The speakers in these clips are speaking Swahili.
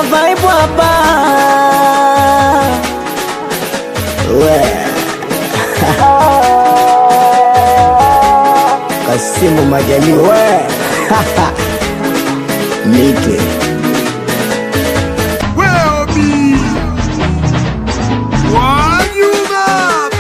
vibe hapa we Kasimu Majaliwa we Mike Well, me. Why you mad?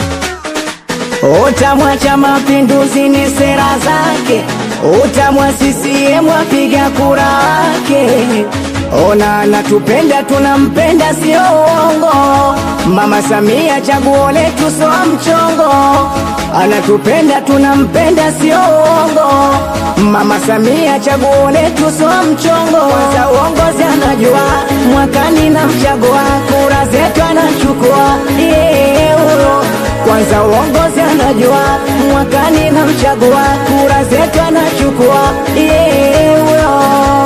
Utamwa cha mapinduzi ni sera zake, utamwa CCM wapiga kura wake. Ona anatupenda tunampenda, sio uongo. Mama Samia chaguo letu, sio mchongo. Anatupenda tunampenda, sio uongo. Mama Samia chaguo letu, sio mchongo. Kwanza uongozi anajua, mwakani na mchagua, kura zetu anachukua yeye huyo kwanza uongozi anajua, mwakani na mchagua, kura zetu anachukua yeye huyo.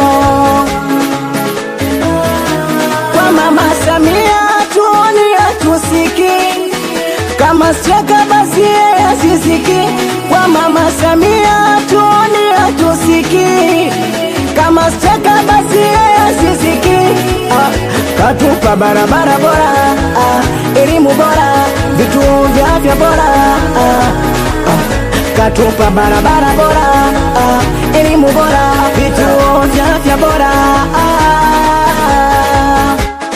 Kwa mama Samia tuoni hatusiki, kama streka basi yeye asisiki. Kwa mama Samia tuoni hatusiki, kama streka basi yeye asisiki. Ah, katupa barabara bora, ah, elimu bora, vituo vya afya bora ah, ah, katupa barabara bora, ah, elimu bora, vituo vya afya bora ah.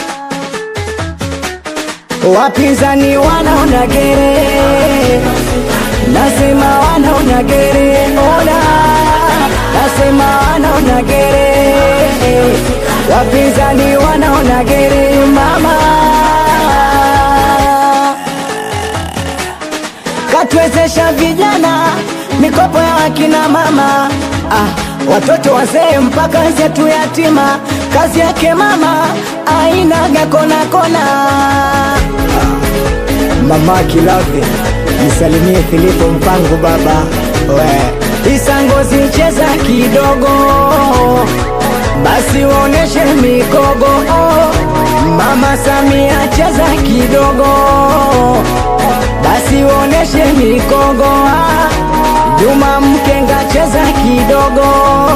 Wapinzani wanaona gere, nasema wanaona gere, ona, nasema wanaona gere, wapinzani wanaona gere, mama katuwezesha vijana mikopo ya wakina mama ah, watoto wazee mpaka zetu yatima, kazi yake mama ainaga kona kona. Mama Kilave, nisalimie Filipo Mpango baba we Isangozi cheza kidogo basi uoneshe mikogo Mama Samia cheza kidogo basi uoneshe mikogo ah. Juma Mkenga cheza kidogo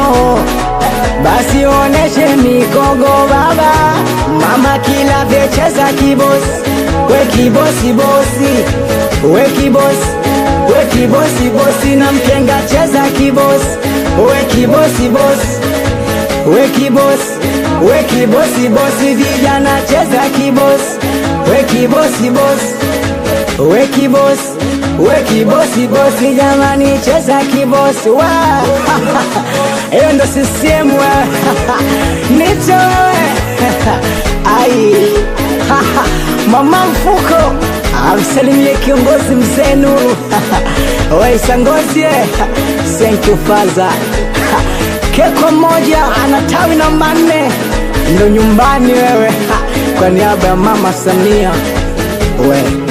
basi oneshe mikogo baba. Mama Kilave cheza kibosi, we kibosi bosi, we kibosi, we kibosi bosi, na Mkenga cheza kibosi, we kibosi bosi, we kibosi, we kibosi bosi, vijana cheza kibosi, we kibosi bosi we kibosi we kibosi bosi jamani cheza kibosi wa hiyo ndo CCM wewe nicho wewe ai mama mfuko amsalimie kiongozi mzee Nuru waisangozi thank you father keko moja ana tawi namba nne ndo nyumbani wewe kwa niaba ya mama Samia we